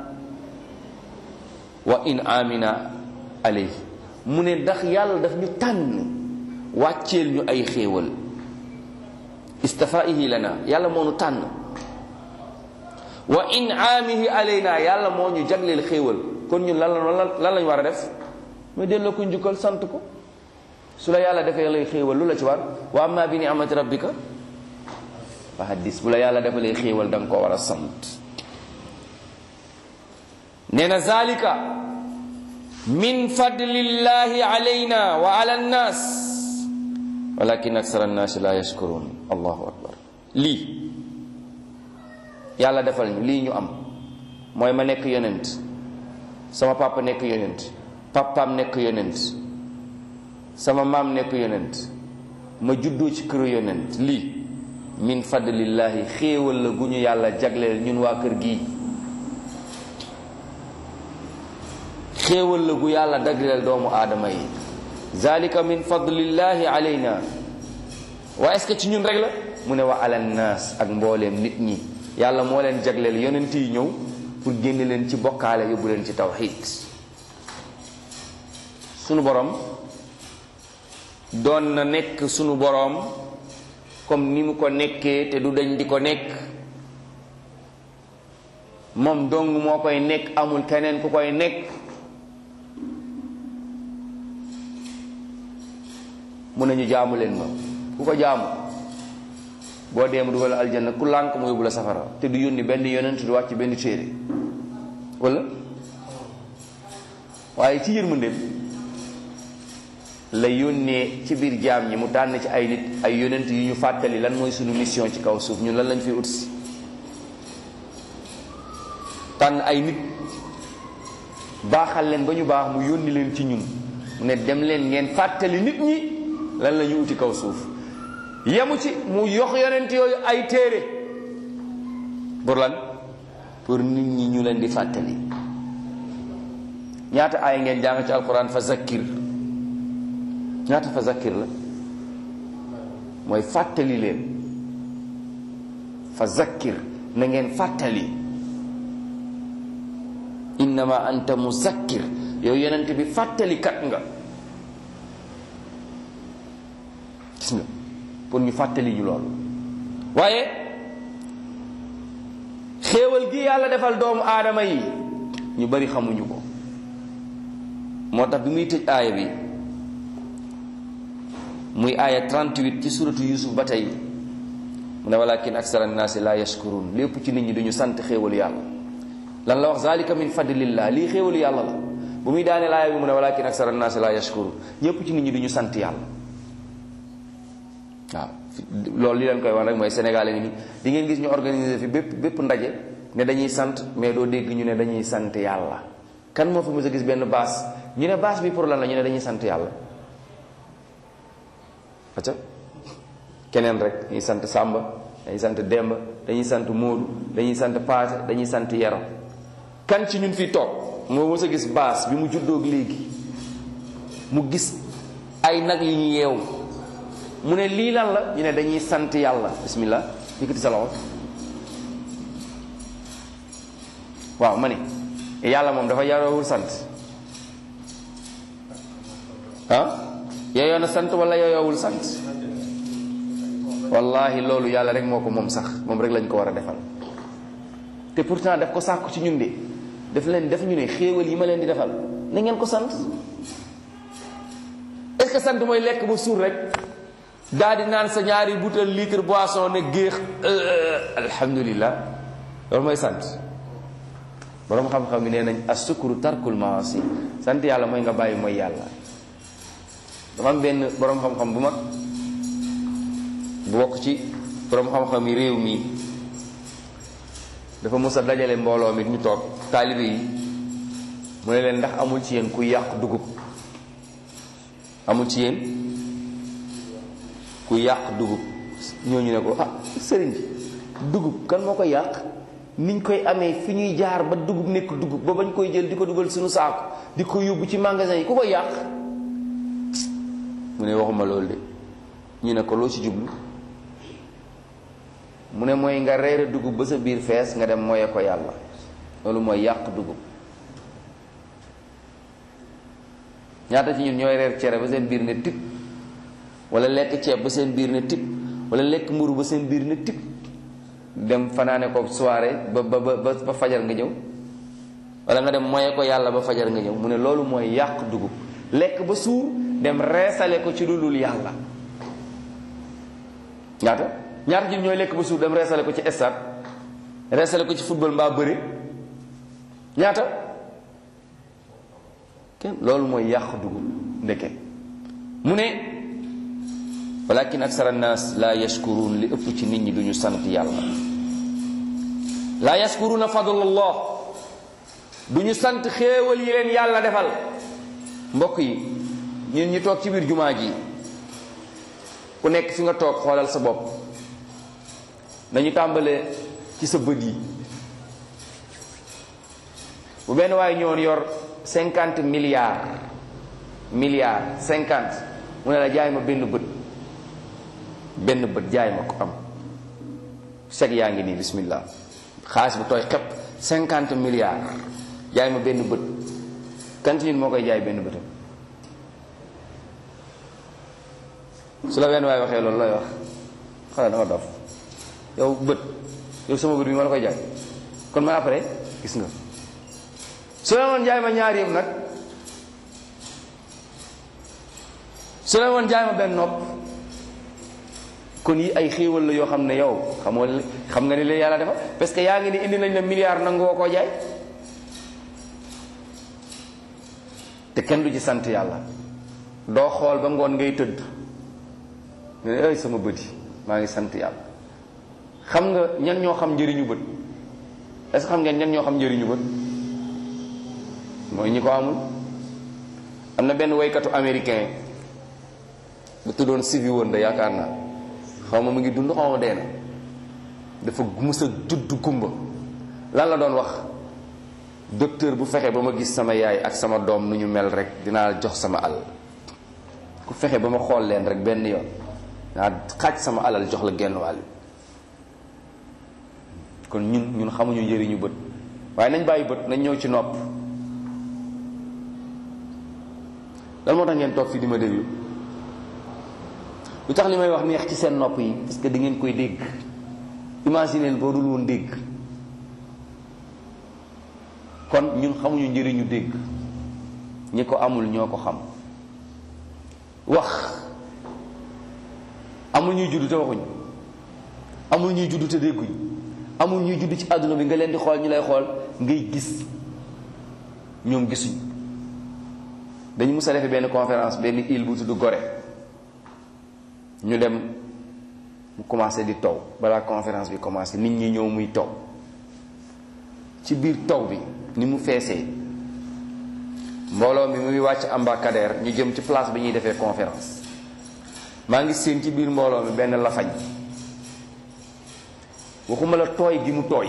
wa in amina alay mu ne ndax yàlla daf ñu tànn wàcceel ñu ay xéewal istafaihi lana yàlla moo ñu tànn wa inaamihi alayna yàlla moo ñu jagleel xéewal kon ñun lan lan lan lañ war a def mais delloo ko njukkal sant ko su la yàlla defee lay xéewal lu la ci war wa amma bi ni'mati rabbika fa haddis bu la yàlla defalee xéewal da nga ko war a sant nee na zalika min fadlillahi alayna wa ala nnas walakin aksara annaasi la yashkurun allahu akbar lii yàlla defal ñu lii ñu am mooy ma nekk yonent sama papa nekk yonent papaam nekk yonent sama maam nekk yonent ma juddoo ci këru yonent lii min fadlillahi xéewal la gu ñu yàlla jagleel ñun waa kër gii xéewal la gu yàlla dagleel doomu aadama yi zalika min fadlillahi alayna waa est-ce que ci ñun rek la mu ne wa ala naas ak mbooleem nit ñi yàlla moo leen jagleel yonent yi ñëw pour génne leen ci bokkaale yóbbu leen ci tawxiid sunu borom doon na nekk sunu borom comme ni mu ko nekkee te du dañ di ko nekk moom dong moo koy nekk amul keneen ku koy nekk mun nañu jaamu leen ma ku ko jaamu boo dee mu dugal aljanna ku lànk mu yóbbu la safara te du yónni benn yonent du wàcc benn téere wala waaye ci yërmandeem la yónnee ci biir jaam ñi mu tànn ci ay nit ay yonent yu ñu fàttali lan mooy sunu mission ci kaw suuf ñun lan lañ fi ut si tànn ay nit baaxal leen ba ñu baax mu yónni leen ci ñun mu ne dem leen ngeen fàttali nit ñi lan la ñu uti kaw suuf yemu ci mu yox yonent yooyu ay téere pour lan pour nit ñi ñu leen di fàttali ñaata aay ngeen jàng ci alquran fa zakkir ñaata fa zakkir la mooy fàttali leen fa zakkir na ngeen fàttali innama anta muzakkir yow yonent bi fàttalikat nga gis nga pour ñu fàttali ñu loolu waaye xéewal gi yàlla defal doomu aadama yi ñu bari xamuñu ko moo tax bi muy tëj aaya bi muy aaya 38 ci suratu yusuf ba tey mu ne walakin aksara annaasi la yashkurun lépp ci nit ñi duñu sant xéewalu yàlla lan la wax zalika min fadlillah lii xéewalu yàlla la bu muy daane laaya bi mu ne walakin aksara annaasi la yashkurun ñépp ci nit ñi duñu sant yàlla waaw loolu li leen koy wax rek mooy Sénégal ngi nii di ngeen gis ñu organiser fi bépp bépp ndaje ne dañuy sant mais doo dégg ñu ne dañuy sant yàlla kan moo fi mës a gis benn baas ñu ne baas bi pour lan la ñu ne dañuy sant yàlla acca keneen rek dañuy sant Sàmba dañuy sant Demba dañuy sant Móodu dañuy sant Paate dañuy sant Yero kan ci ñun fi toog moo mës a gis baas bi mu juddoog léegi mu gis ay nag yu ñu yeew mu ne lii lan la ñu ne dañuy sant yàlla bismillah yëkkati sa loxo waaw ma ne yàlla moom dafa yaroowul sant ah yeyoo na sant wala yeyoowul sant wallahi loolu yàlla rek moo ko moom sax moom rek lañ ko war a defal te pourtant daf ko sàkku ci ñun de daf leen def ñu ne xéewal yi ma leen di defal na ngeen ko sant est-ce que sant mooy lekk ba suur rek daal di naan sa ñaari butéel litre boisson ne géex alhamdulillah loolu mooy sant boroom xam-xam yi nee nañ asukuru tarkul maasi sant yàlla mooy nga bàyyi mooy yàlla dafa am benn boroom xam-xam bu mag bu bokk ci boroom xam-xam yi réew mi dafa mës a dajale mbooloo mi ñu toog taalibe yi mu ne leen ndax amul ci yéen ku yàq dugub amul ci yéen ku yàq dugub ñooñu ne ko ah sëriñ bi dugub kan moo ko yàq niñ koy amee fi ñuy jaar ba dugub nekk dugub ba bañ koy jël di ko dugal suñu saako di ko yóbbu ci magasin yi ku ko yàq mu ne waxuma loolu de ñu ne ko loo ci jublu mu ne mooy nga reere dugub ba sa biir fees nga dem moye ko yàlla loolu mooy yàq dugub ñaata ci ñun ñooy reer cere ba seen biir ne tip wala lekk ceeb ba seen biir ne tip wala lekk mburu ba seen biir ne tip dem fanaane ko soirée ba ba ba ba fajar nga ñëw wala nga dem moye ko yàlla ba fajar nga ñëw mu ne loolu mooy yàq dugub lekk ba suur dem reesale ko ci lu dul yàlla ñaata ñaata ñun ñooy lekk ba suur dem reesale ko ci stade reesale ko ci football mbaa bëri ñaata kenn loolu mooy yàq dugub ndeke mu ne walakin aksara annaas laa yashkuruun li ëpp ci nit ñi duñu sant yàlla laa yashkuruuna fadlallah duñu sant xéewal yi leen yàlla defal mbokk yi ñun ñi toog ci biir jumaa ji ku nekk fi nga toog xoolal sa bopp nañu tàmbalee ci sa bët yi bu benn waaye ñëwoon yor cinquante milliards milliards cinquante mu ne la jaay ma benn bët benn bët jaay ma ko am seg yaa ngi nii bismillah xaalis bu tooy xepp cinquante milliards jaay ma benn bët kan ci ñun moo koy jaay benn bëtam su la benn waay waxee loolu looy wax xanaa dama dof yow bët yow sama bët bi ma la koy jaay kon ma après gis nga su la woon jaay ma ñaar yëpp nag su la woon jaay ma benn nopp kon yi ay xéewal la yoo xam ne yow xamoo xam nga ni leen yàlla defal parce que yaa ngi ni indi nañ la milliard nangoo koo jaay te kenn du ci sant yàlla doo xool ba ngoon ngay tëdd nga ne ay sama bët yi maa ngi sant yàlla xam nga ñan ñoo xam njëriñu bët est-ce que xam ngeen ñan ñoo xam njëriñu bët mooy ñi ko amul am na benn woykatu américain bu tuddoon Stevie Wonder yaakaar naa xaw ma mu ngi dund xaw ma dee na dafa mës a judd gumba lan la doon wax docteur bu fexe ba ma gis sama yaay ak sama doom nu ñu mel rek dinaa jox sama alal ku fexe ba ma xool leen rek benn yoon dinaa xaaj sama alal jox la genn wàll kon ñun ñun xamuñu njëriñu bët waaye nañ bàyyi bët nañ ñëw ci nopp lan moo tax ngeen toog fii di ma déglu lu tax li may wax neex ci seen nopp yi parce que da ngeen koy dégg imagineel boo dul woon dégg kon ñun xamuñu njëriñu dégg ñi ko amul ñoo ko xam wax amul ñuy judd te waxuñ amul ñuy judd te dégguñ amul ñuy judd ci àdduna bi nga leen di xool ñu lay xool ngay gis ñoom gisuñ dañu mus a defee benn conférence benn île bu tudd Gorée ñu dem mu commencé di taw balaa conférence bi commencé nit ñi ñëw muy taw ci biir taw bi ni mu feesee mbooloo mi muy wàcc embarcadère ñu jëm ci place bi ñuy defee conférence maa ngi séen ci biir mbooloo mi benn lafañ waxuma la tooy gi mu tooy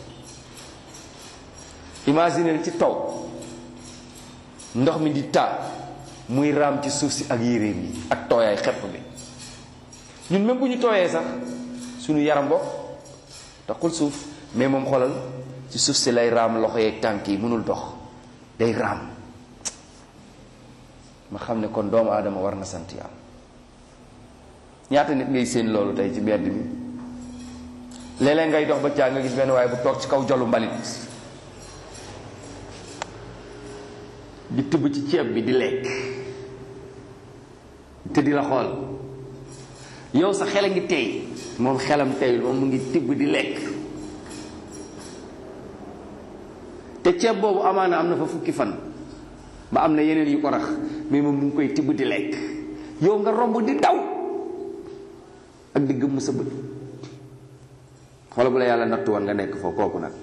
imaginer ci taw ndox mi di taa muy raam ci suuf si ak yéreem yi ak tooyaay xepp bi ñun même bu ñu tooyee sax suñu yaram bopp taxul suuf mais moom xoolal ci suuf si lay raam loxo yeeg tànk yi mënul dox day raam ma xam ne kon doomu aadama war na sant yàlla ñaata nit ngay séen loolu tey ci mbedd mi léeg-léeg ngay dox ba caa nga gis benn waaye bu toog ci kaw jolu mbalit di tibb ci ceeb bi di lekk te di la xool yow sa xel a ngi tey moom xelam teyul moom mu ngi tibb di lekk te ceeb boobu amaana am na fa fukki fan ba am na yeneen yu ko rax mais moom mu ngi koy tibb di lekk yow nga romb di daw ak di gëmm sa bët xoola bu la yàlla nattu woon nga nekk foofu kooku nag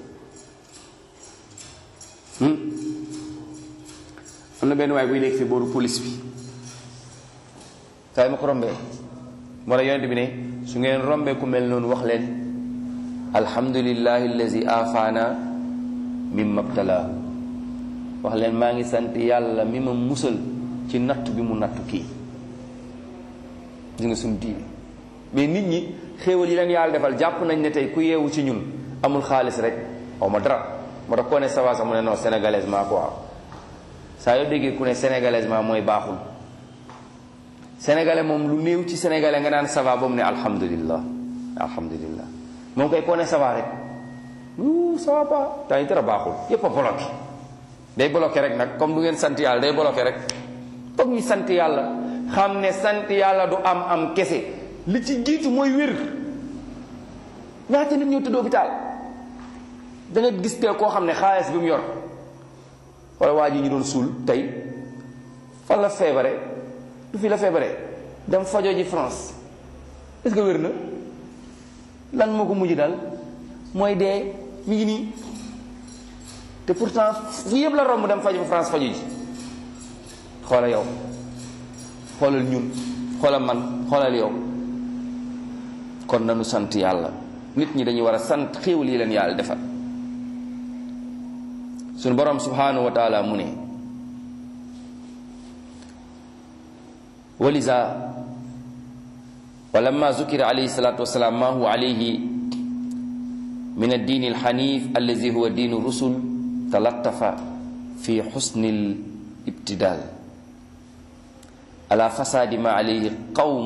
am na benn waay buy nekk fi booru police bi saa yi ma ko rombee moo tax yonent bi ne su ngeen rombee ku mel noonu wax leen alhamdulillahi allazi afaana mimma btalaahu wax leen maa ngi sant yàlla mi ma musal ci natt bi mu nattu kii gis nga suñu diine mais nit ñi xéewal yi leen yàlla defal jàpp nañ ne tey ku yeewu ci ñun amul xaalis rek xaw ma dara moo tax koo ne ça va sax mu ne non sénégalaisement quoi saa yoo déggee ku ne sénégalaisement mooy baaxul sénégalais moom lu néew ci sénégalais nga naan ça va ba mu ne alhamdulillah alhamdulillah moom koy koo ne ça va rek wuu ça va pas temps yi dara baaxul yépp a bloqué day bloqué rek nag comme du ngeen sant yàlla day bloqué rek foog ñu sant yàlla xam ne sant yàlla du am am kese li ci jiitu mooy wér ñaata nit ñoo tëdd hôpital da nga gis te koo xam ne xaalis bi mu yor wala waa ji ñu doon suul tey fan la feebare du fi la feebare dem fajo ji France est-ce que wér na lan moo ko mujj daal mooy dee mi ngi nii te pourtant fu yëpp la romb dem faju France faju ji xoola yow xoolal ñun xoolal man xoolal yow kon nanu sant yàlla nit ñi dañuy war a sant xéewal yi leen yàlla defal suñu borom subhanahu wa taala mu ne walisa ولما ذكر عليه الصلاة والسلام ما هو عليه من الدين الحنيف الذي هو دين الرسل تلطف في حسن الابتدال على فساد ما عليه قوم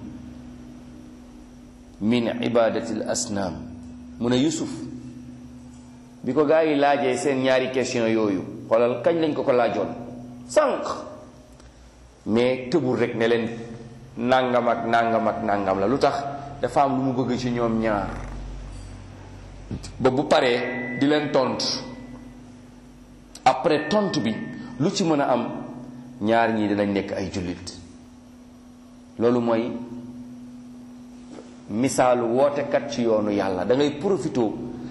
من عبادة الأصنام من يوسف بيكو غاي لاجي سين ñaari question yoyu xolal kañ lañ ko ko laajoon sànq mais tëbul rek ne leen nangam ak nangam ak nangam la lu tax dafa am lu mu bëgg ci ñoom ñaar ba bu paree di leen tontu après tontu bi lu ci mën a am ñaar ñii dinañ nekk ay jullit loolu mooy misaalu wootekat ci yoonu yàlla da ngay profité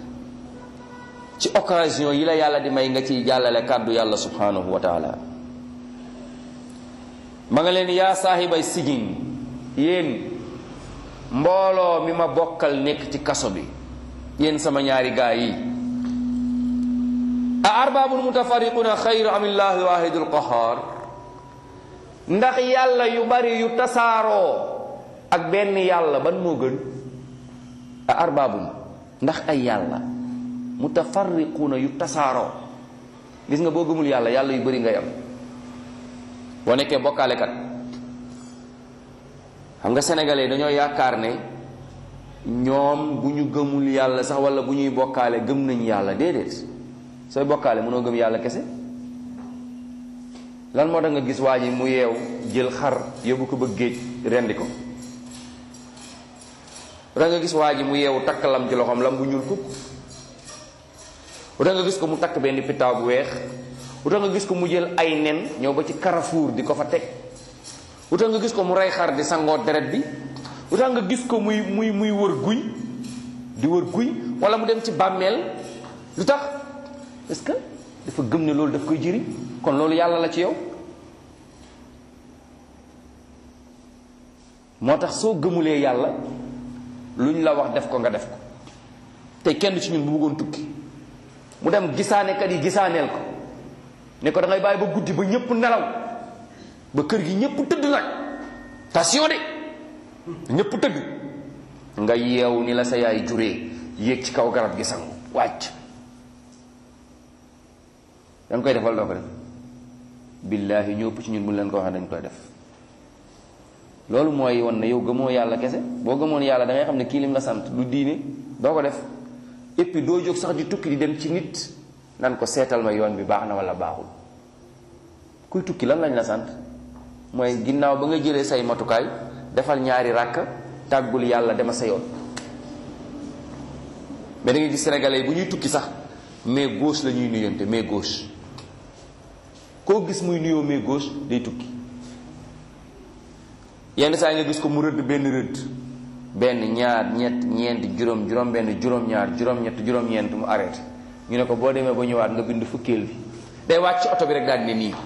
ci occasion yi la yàlla di may nga ciy jàllale kàddu yàlla subhanahu wa taala ma nga leen yaa saahibay sijin yéen mbooloo mi ma bokkal nekk ci kaso bi yéen sama ñaari gaa yi a arbaabun mutafariquna xayru am illaahi waahidul qahaar ndax yàlla yu bari yu tasaaroo ak benn yàlla ban moo gën a arbaabun ndax ay yàlla mutafarriquuna yu tasaaroo gis nga boo gëmul yàlla yàlla yu bëri ngay am boo nekkee bokkaalekat xam nga sénégalais dañoo yaakaar ne ñoom bu ñu gëmul yàlla sax wala bu ñuy bokkaale gëm nañ yàlla déedéet sooy bokkaale mënoo gëm yàlla kese lan moo tax nga gis waa ji mu yeew jël xar yóbbu ko ba géej rendi ko da nga gis waa ji mu yeewu takk lam ci loxoom lam bu ñuul kukk da nga gis ko mu takk benn pitaaw bu weex da nga gis ko mu jël ay nen ñëw ba ci Carrefour di ko fa teg da nga gis ko mu rey xar di sangoo deret bi da nga gis ko muy muy muy wër guy di wër guy wala mu dem ci bàmmeel lu tax parce que dafa gëm ne loolu daf koy jëriñ kon loolu yàlla la ci yow moo tax soo gëmulee yàlla lu ñu la wax def ko nga def ko te kenn ci ñun bu bëggoon tukki mu dem gisaanekat yi gisaaneel ko ne ko da ngay bàyyi ba guddi ba ñëpp nelaw ba kër gi ñëpp tëdd nag attention de ñëpp tëdd nga yeew ni la sa yaay juree yéeg ci kaw garab gi sangu wàcc da nga koy defal doo ko def billaahi ñëpp ci ñun bu leen ko waxee dañ koy def loolu mooy won ne yow gëmoo yàlla kese boo gëmoon yàlla da ngay xam ne kii lim la sant du diine doo ko def et puis doo jóg sax di tukki di dem ci nit nan ko seetal ma yoon bi baax na wala baaxul kuy tukki lan lañ la sant mooy ginnaaw ba nga jëlee say matukaay defal ñaari ràkk tàggul yàlla dema sa yoon mais da ngay gis sénégalais yi bu ñuy tukki sax mais gauche la ñuy nuyonte mais gauche koo gis muy nuyoo mais gauche day tukki yenn saa nga gis ko mu rëdd benn rëdd benn ñaar ñett ñeent juróom juróom benn juróom ñaar juróom ñett juróom ñeent mu arrêté ñu ne ko boo demee ba ñëwaat nga bind fukkeel bi day wàcc ci oto bi rek daal di ne nii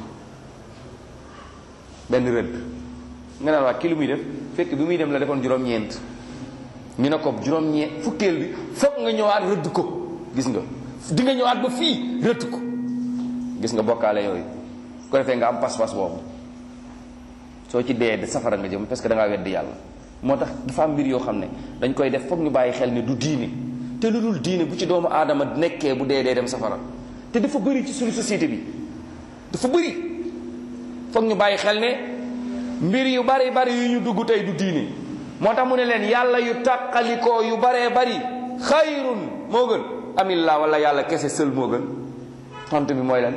benn rëdd nga naan waa kii lu muy def fekk bi muy dem la defoon juróom ñeent ñu ne ko juróom ñeent fukkeel bi foog nga ñëwaat rëdd ko gis nga di nga ñëwaat ba fii rëdd ko gis nga bokkaale yooyu ko defee nga am pas-pas boobu soo ci dee de safara nga jëm parce que da ngaa weddi yàlla moo tax dafa am mbir yoo xam ne dañ koy def foog ñu bàyyi xel ne du diine te lu dul diine bu ci doomu aadama nekkee bu dee dee dem safara te dafa bëri ci suñu société bi dafa bëri foog ñu bàyyi xel ne mbir yu bari bari yu ñu dugg tey du diine moo tax mu ne leen yàlla yu tàqalikoo yu baree bari xayrun moo gën amillah wala yàlla kese sël moo gën tontu bi mooy lan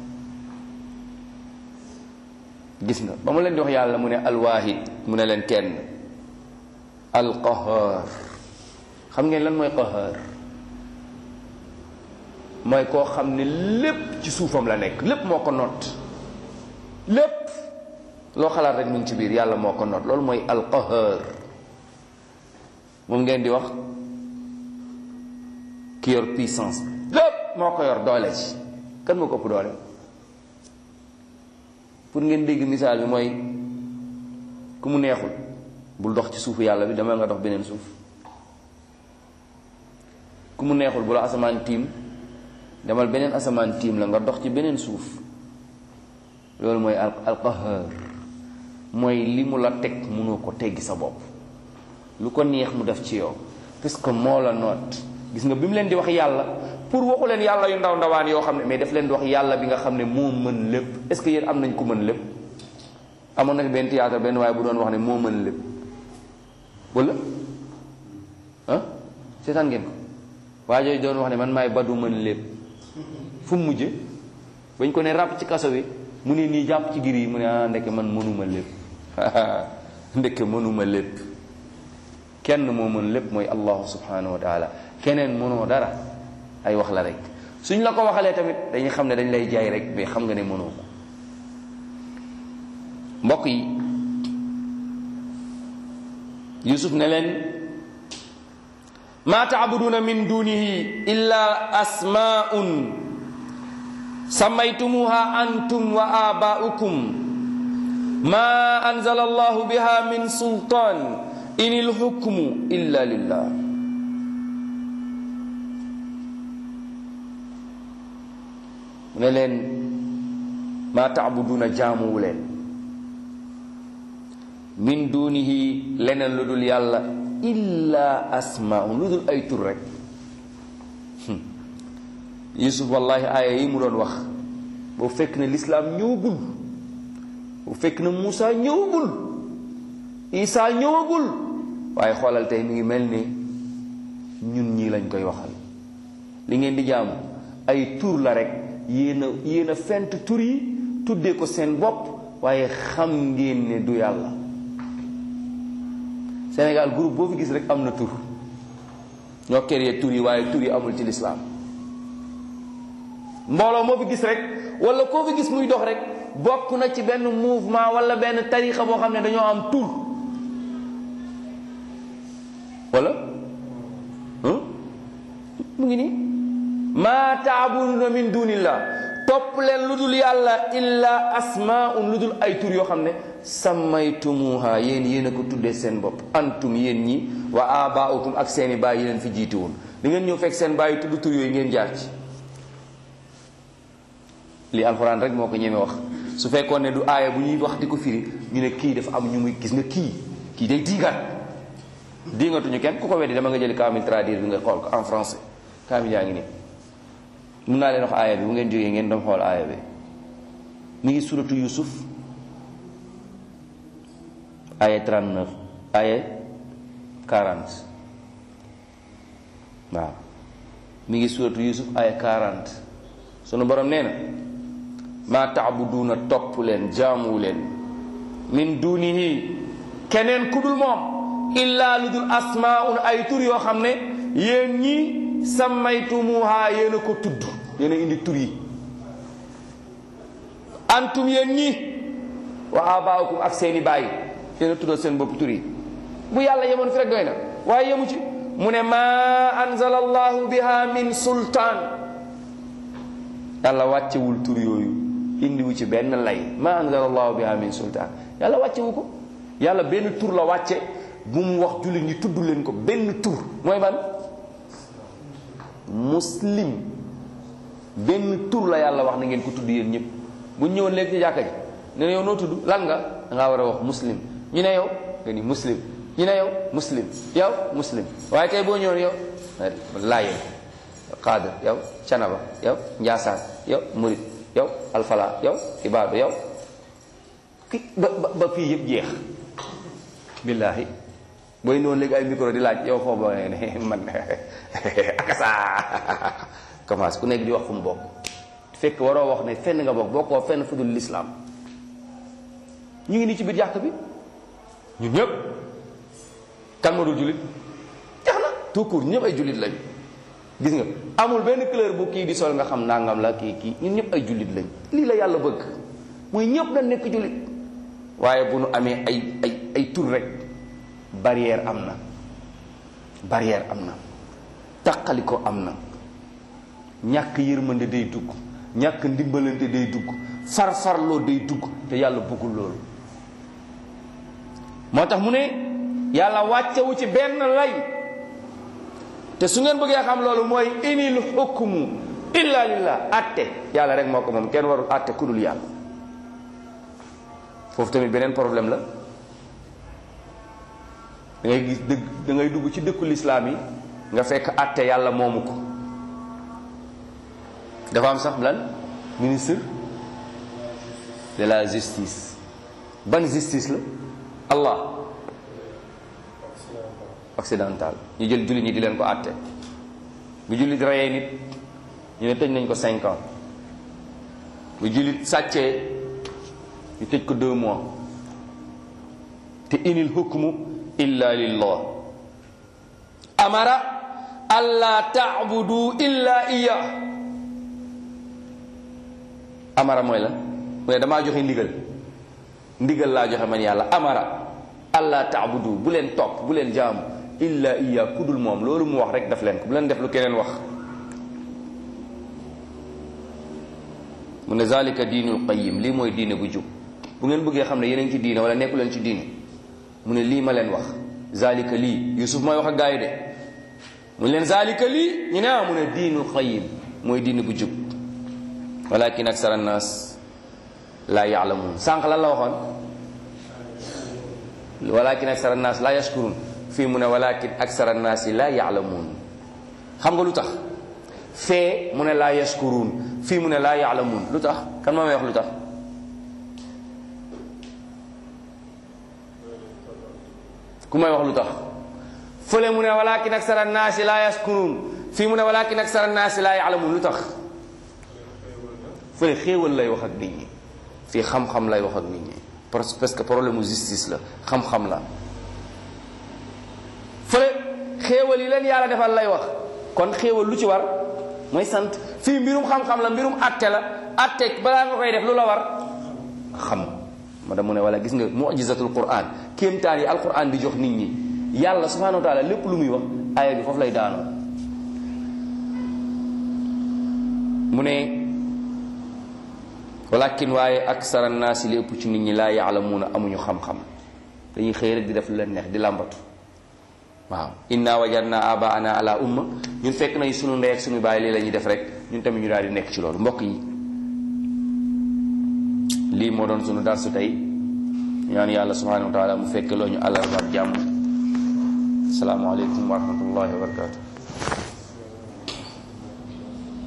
gis nga ba mu leen di wax yàlla mu ne alwaahid mu ne leen kenn alqahar xam ngeen lan mooy qahar mooy koo xam ne lépp ci suufam la nekk lépp moo ko noot lépp loo xalaat rek mu ngi ci biir yàlla moo ko noot loolu mooy alqahar moom ngeen di wax ki yor puissance lépp moo ko yor doole ci kan moo ko ëpp doole pour ngeen dégg misaal bi mooy ku mu neexul bul dox ci suufu yàlla bi dama nga dox beneen suuf ku mu neexul bu la asamaan tiim demal beneen asamaan tiim la nga dox ci beneen suuf loolu mooy al alqahar mooy li mu la teg mënoo ko teggi sa bopp lu ko neex mu def ci yow parce que moo la noot gis nga bi mu leen di wax yàlla pour waxu leen yàlla yu ndaw ndawaan yoo xam ne mais daf leen di wax yàlla bi nga xam ne moo mën lépp est ce que yéen am nañ ku mën lépp amoon na fi benn théâtre benn waaye bu doon wax ne moo mën lépp wala ah seetaan ngeen ko waa jooju doon wax ne man maay badu mën lépp fu mu mujje bañ ko ne ràpp ci kaso bi mu ne nii jàpp ci gir yi mu ne ah ndeke man mënuma lépp ndeke mënuma lépp kenn moo mën lépp mooy allahu subhanahu wa taala keneen mënoo dara ay wax la rek suñ la ko waxalee tamit dañuy xam ne dañ lay jaay rek mais xam nga ne mënoo ko mbokk yi yusuf ne leen maa taabuduuna min dunihi illa asmaun sammaytumuha antum wa abaukum ma anzala allahu biha min sultan in ilhukmu illa lillah mu ne leen maa taabuduuna jaamuwu leen min dunihi leneen lu dul yàlla illa asmaun lu dul ay tur rek yusuf wallahi aaya yi mu doon wax boo fekk na lislaam ñëwagul boo fekk na Muusa ñëwagul Isaa ñëwagul waaye xoolal tey mi ngi mel ni ñun ñii lañ koy waxal li ngeen di jaamu ay tur la rek yéen a yéen a fent tur yi tuddee ko seen bopp waaye xam ngeen ne du yàlla Sénégal groupe boo fi gis rek am na tur ñoo créé tur yi waaye tur yi amul ci lislaam mbooloo moo fi gis rek wala koo fi gis muy dox rek bokk na ci benn mouvement wala benn tarixa boo xam ne dañoo am tur wala mu ngi nii maa taabuduna min dunillah topp leen lu dul yàlla illa asmaun lu dul ay tur yoo xam ne sammaytumuha yéen yéen a ko tuddee seen bopp antum yéen ñi wa abaukum ak seeni baay yi leen fi jiiti woon li ngeen ñëw fekk seen baay yi tudd tur yooyu ngeen jaar ci li alxuraan rek moo ko ñeme wax su fekkoon ne du aaya bu ñuy wax di ko firi ñu ne kii dafa am ñu muy gis nga kii kii day diigaat diingatuñu kenn ku ko weddi dama nga jëli kaamil traduire bi nga xool ko en français kaamil yaa ngi nii mun naa leen wax aaya bi bu ngeen jógee ngeen doon xool aaya bi mi ngi suratu yusuf aaya 39 aaya 40 waaw mi ngi suratu yusuf aaya 40 sunu borom nee na maa taabuduuna topp leen jaamu leen min dunihi keneen ku dul moom illaa lu dul asmaun ay tur yoo xam ne yéen ñi sammaytumuha yéen a ko tudd yéen a indi tur yi antum yéen ñi wa abaakum ak seeni bàyyi yéen a tuddal seen bopp tur yi bu yàlla yemoon fi rek doy na waaye yemu ci mu ne ma anzala allahu biha min sultaan yàlla wàccewul tur yooyu indiwu ci benn lay ma anzala allahu biha min sultaan yàlla wàccewu ko yàlla benn tur la wàcce bu mu wax jullit ñi tudd leen ko benn tur mooy ban muslim benn tur la yàlla wax na ngeen ko tudd yéen ñëpp bu ñëwoon léegi ci jàkka ji ne yow noo tudd lan nga da ngaa war a wax muslim ñu ne yow nga ni muslim ñu ne yow muslim yow muslim waaye tey boo ñëwoon yow laayeen xaadir yow canaba yow njaasaan yow murit yow alfala yow ibaadu yow ki ba ba fii yëpp jeex billaahi booy noonu léegi ay micro di laaj yow foo ba ne man akasa commence ku nekk di wax fu mu bokk fekk waroo wax ne fenn nga bokk bokkoo fenn fu dul lislaam ñu ngi nii ci biir jàkk bi ñun ñëpp kan ma dul jullit jeex na tout court ñëpp ay jullit lañu gis nga amul benn couleur bu kii di sol nga xam nangam la kii kii ñun ñëpp ay jullit lañ lii la yàlla bëgg mooy ñëpp dañ nekk jullit waaye bu nu amee ay ay ay tur rek barrière am na barrière am na taqali ko am na ñàkk yërmande day dugg ñàkk ndimbalante day dugg farfarloo day dugg te yàlla bëggul loolu moo tax mu ne yàlla wàccewu ci benn lay te su ngeen bëggee xam loolu mooy inil hukmu illa lillah atte yàlla rek moo ko moom kenn warul atte ku dul yàlla foofu tamit beneen problème la da ngay gis dëgg da ngay dugg ci dëkku lislaam yi nga fekk atte yàlla moomu ko dafa am sax lan ministre de la justice ban justice la allah occidental ñu jël jullit ñi di leen ko àtte bu jullit reyee nit ñu ne tëj nañ ko cinq ans bu jullit sàccee ñu tëj ko deux mois te inil hukmu illa lillah amara alla taabudu illa iya amara mooy la mu ne damaa joxe ndigal ndigal laa joxe man yàlla amara alla taabudu bu leen topp bu leen jaamu illa iya kudul moom loolu mu wax rek daf leen ko bu leen def lu keneen wax mu ne zalika diinul qayim lii mooy diine bu jub bu ngeen bëggee xam ne yeneen ci diine wala nekku leen ci diine mu ne lii ma leen wax zalika lii yusuf mooy wax ak gaa yi de mu ne leen zalika lii ñu ne ah mu ne diinul qayim mooy diine bu jub walakin aksar annaas laa yaalamuun sànq lan la waxoon walakin aksar annaas laa yashkurun fii mu ne walakin aksar annaas laa yaalamuun xam nga lu tax fee mu ne laa yashkuruun fii mu ne laa yaalamuun lu tax kan moo may wax lu tax ku may wax lu tax fële mu ne walakin aksara naasi laa yashkuruun fii mu ne walakin aksara naasi laa yaalamuun lu tax fële xéewal lay wax ak nit ñi fii xam-xam lay wax ak nit ñi parce que problème mu justice la xam-xam la fële xéewal yi leen yàlla defal lay wax kon xéewal lu ci war mooy sant fii mbirum xam-xam la mbirum atte la atte balaa nga koy def lu la war xam ma dama ne wala gis nga mujizatul quran kéemtaan yi alquran di jox nit ñi yàlla subhanahu wa taala lépp lu muy wax aaya bi foofu lay daanoo mu ne walakin waaye aksara naasi li ëpp ci nit ñi laa yaalamuuna amuñu xam-xam dañuy xëy rek di def lu leen neex di làmbatu waaw inna wajadna abaana ala umma ñun fekk nañu sunu ndey ak sunu baay lii la ñuy def rek ñun tamit ñu daal di nekk ci loolu mbokk yi lii moo doon sunu darsu tey ñaan yàlla subhanahu wa taala mu fekk loo ñu àllarba ak jàmm asalaamaaleykum wa rahmatullahi wa barakatu